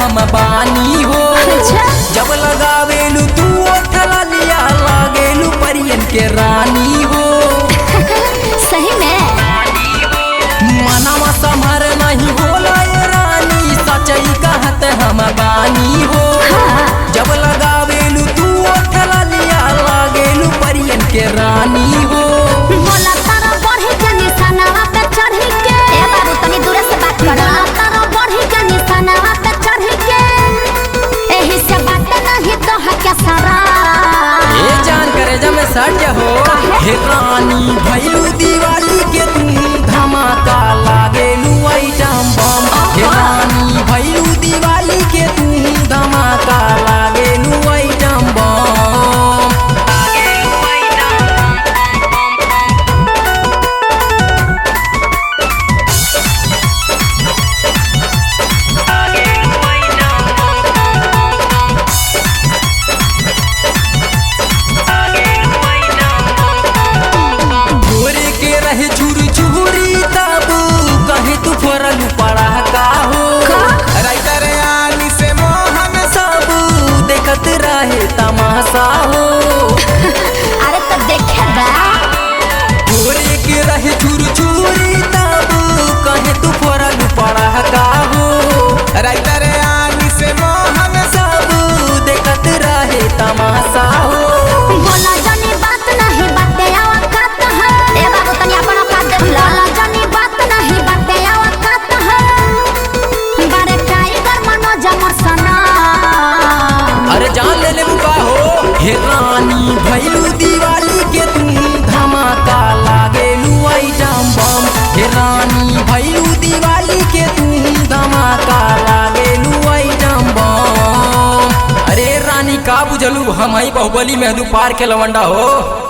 हम बानी हो अच्छा। जब लगावेलू तू ओठला लिया लागेलू परियन के रानी हो सही में मनवा समर नहीं होला ये रानी सचई कहत हम बानी हो हाँ। जब लगावेलू तू ओठला लिया लागेलू परियन के रानी हो बोला तारा बढ़ी के निशानावा पे चढ़ी के ए बाबू तनी दूर से बात कर बोला तारा बढ़ी के निशानावा पे चढ़ी के एही से बात नहीं तो है क्या सारा ये जान करे जब मैं सट हो हे रानी भैलू दिवाली के तू धमाका लागेलू आइटम बम हे रानी भैलू दिवाली के तू धमाका लागेलू आइटम बम भोरे के रहे चूरी चूरी तब कहे तू फोरलू पड़ा का हो राइटर आनी से मोहन सब देखत रहे तमाशा हो अरे तो देखे बा भोरे के रहे चूरी चूरी तब कहे तू फोरलू पड़ा का हो राइटर आनी से मोहन सब देखत रहे तमाशा हो बोला जानी बात नहीं बाते आवा कात है ए बाबू तनी अपन औकात देख ला बोला जानी बात नहीं बाते आवा कात है बारे टाइगर मनोज मोर सना अरे जान ले ले बुका हो हे रानी भैलू दिवाली के तू धमाका लागेलू आइटम बम हे रानी भैलू दिवाली के तू धमाका लागेलू आइटम बम अरे रानी का बुझलू हम ही बाहुबली मेहदू पार के लवंडा हो